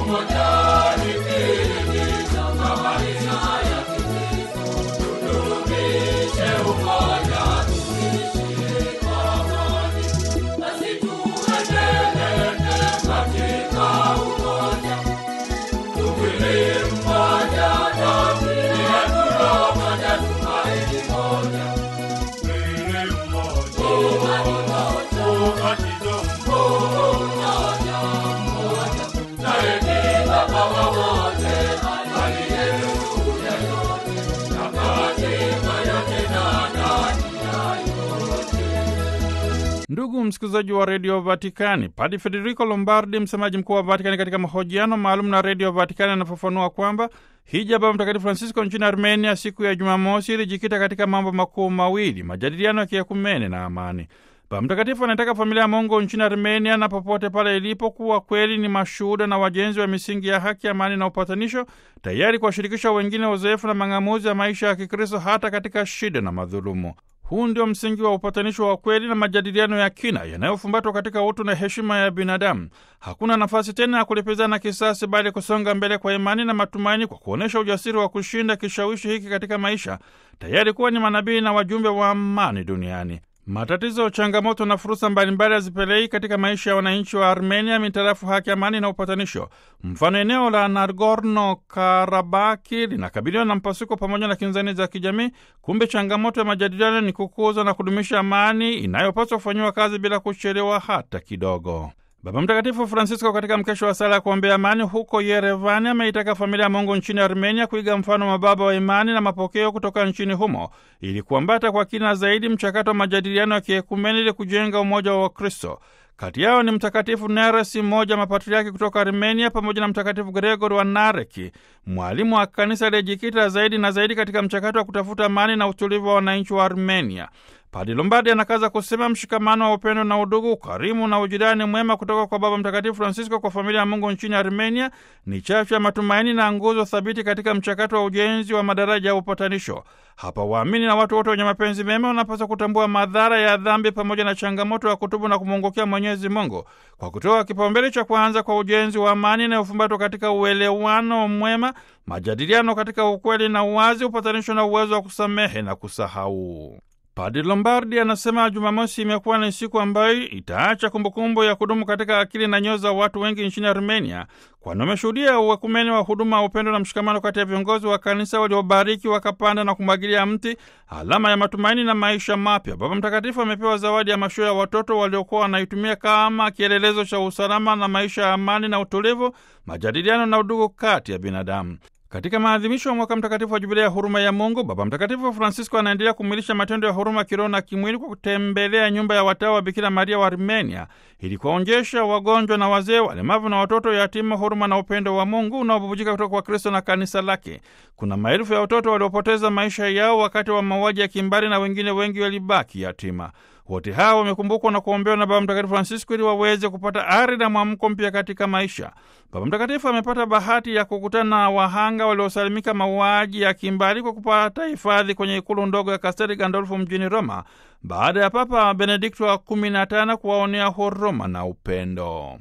Ndugu msikilizaji wa redio Vatikani, Padi Federico Lombardi, msemaji mkuu wa Vatikani, katika mahojiano maalum na redio Vatikani anafafanua kwamba hija Baba Mtakatifu Francisco nchini Armenia siku ya Jumamosi ilijikita katika mambo makuu mawili: majadiliano ya kiekumene na amani. Baba Mtakatifu anataka familia ya Mungu nchini Armenia na popote pale ilipo kuwa kweli ni mashuhuda na wajenzi wa misingi ya haki, amani na upatanisho, tayari kuwashirikisha wengine uzoefu na mang'amuzi ya maisha ya Kikristo hata katika shida na madhulumu. Huu ndio msingi wa upatanisho wa kweli na majadiliano ya kina yanayofumbatwa katika utu na heshima ya binadamu. Hakuna nafasi tena ya kulipizana kisasi, bali kusonga mbele kwa imani na matumaini, kwa kuonyesha ujasiri wa kushinda kishawishi hiki katika maisha, tayari kuwa ni manabii na wajumbe wa amani duniani. Matatizo, changamoto na fursa mbalimbali hazipelei katika maisha ya wananchi wa Armenia mitarafu haki, amani na upatanisho. Mfano, eneo la Nagorno Karabaki linakabiliwa na mpasuko pamoja na kinzani za kijamii. Kumbe changamoto ya majadiliano ni kukuza na kudumisha amani inayopaswa kufanyiwa kazi bila kuchelewa hata kidogo. Baba Mtakatifu Francisco katika mkesho wa sala ya kuombea amani huko Yerevani ameitaka familia ya Mungu nchini Armenia kuiga mfano wa baba wa imani na mapokeo kutoka nchini humo ili kuambata kwa kina zaidi mchakato wa majadiliano ya kiekumeni ili kujenga umoja wa Wakristo. Kati yao ni Mtakatifu Neresi, mmoja wa mapatriaki kutoka Armenia, pamoja na Mtakatifu Gregori wa Nareki, mwalimu wa kanisa aliyejikita zaidi na zaidi katika mchakato wa kutafuta amani na utulivu wa wananchi wa Armenia. Padi Lombardi anakaza kusema mshikamano wa upendo na udugu, ukarimu na ujirani mwema kutoka kwa Baba Mtakatifu Francisco kwa familia ya Mungu nchini Armenia ni chachu ya matumaini na nguzo thabiti katika mchakato wa ujenzi wa madaraja ya upatanisho. Hapa waamini na watu wote wenye mapenzi mema wanapaswa kutambua madhara ya dhambi pamoja na changamoto ya kutubu na kumwongokea Mwenyezi Mungu kwa kutoa kipaumbele cha kwanza kwa ujenzi wa amani inayofumbatwa katika uelewano mwema, majadiliano katika ukweli na uwazi, upatanisho na uwezo wa kusamehe na kusahau. Padi Lombardi anasema Jumamosi imekuwa ni siku ambayo itaacha kumbukumbu ya kudumu katika akili na nyoyo za watu wengi nchini Armenia, kwani wameshuhudia uwekumeni wa huduma, upendo na mshikamano kati ya viongozi wa kanisa waliobariki wakapanda na kumwagilia mti, alama ya matumaini na maisha mapya. Baba Mtakatifu amepewa zawadi ya mashua ya watoto waliokuwa wanaitumia kama kielelezo cha usalama na maisha ya amani na utulivu, majadiliano na udugu kati ya binadamu. Katika maadhimisho ya mwaka mtakatifu wa jubilei ya huruma ya Mungu, Baba Mtakatifu Francisco anaendelea kumwilisha matendo ya huruma kiroho na kimwili kwa kutembelea nyumba ya watawa wa Bikira Maria wa Armenia ili kuwaonjesha wagonjwa na wazee, walemavu na watoto yatima huruma na upendo wa Mungu unaobubujika kutoka kwa Kristo na kanisa lake. Kuna maelfu ya watoto waliopoteza maisha yao wakati wa mauaji ya kimbari na wengine wengi walibaki yatima. Wote hawa wamekumbukwa na kuombewa na Baba Mtakatifu Francisco ili waweze kupata ari na mwamko mpya katika maisha. Baba Mtakatifu amepata bahati ya kukutana na wahanga waliosalimika mauaji ya kimbari kwa kupata hifadhi kwenye ikulu ndogo ya Kastel Gandolfo mjini Roma baada ya Papa Benedikto wa kumi na tano kuwaonea huruma na upendo.